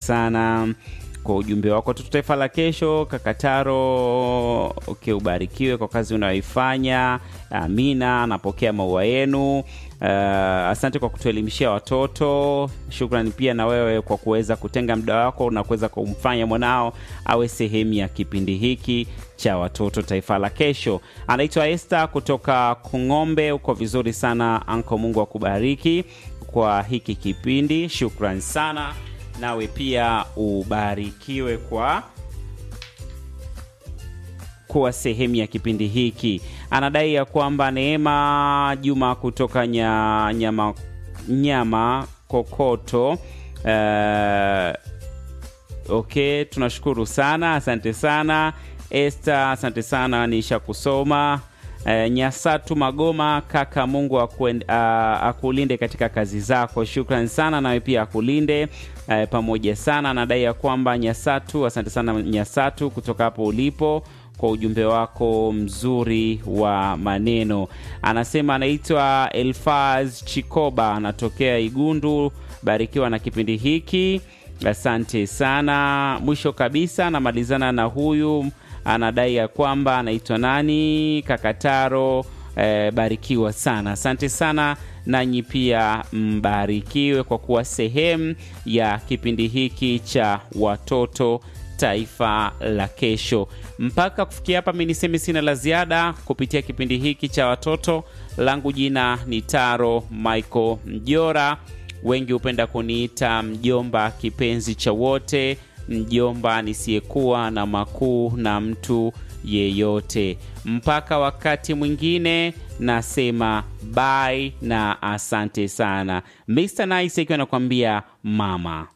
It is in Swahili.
sana kwa ujumbe wako watoto taifa la kesho kakataro okay, ubarikiwe kwa kazi unayoifanya amina napokea maua yenu uh, asante kwa kutuelimishia watoto shukrani pia na wewe kwa kuweza kutenga muda wako na kuweza kumfanya mwanao awe sehemu ya kipindi hiki cha watoto taifa la kesho anaitwa este kutoka kung'ombe uko vizuri sana anko mungu akubariki kwa hiki kipindi shukran sana nawe pia ubarikiwe kwa kuwa sehemu ya kipindi hiki anadai ya kwamba neema juma kutoka nya, nyama, nyama kokoto uh, okay tunashukuru sana asante sana este asante sana nisha kusoma Uh, nyasatu magoma kaka mungu akuen, uh, akulinde katika kazi zako shukran sana nawe pia akulinde uh, pamoja sana anadai ya kwamba nyasatu asante sana nyasatu kutoka hapo ulipo kwa ujumbe wako mzuri wa maneno anasema anaitwa elfaz chikoba anatokea igundu barikiwa na kipindi hiki asante sana mwisho kabisa anamalizana na huyu anadai ya kwamba anaitwa nani kakataro eh, barikiwa sana asante sana nanyi pia mbarikiwe kwa kuwa sehemu ya kipindi hiki cha watoto taifa la kesho mpaka kufikia hapa mi niseme sina la ziada kupitia kipindi hiki cha watoto langu jina ni taro michael mjora wengi hupenda kuniita mjomba kipenzi cha wote mjomba nisiyekuwa na makuu na mtu yeyote mpaka wakati mwingine nasema bye na asante sana mr nice akiwa anakuambia mama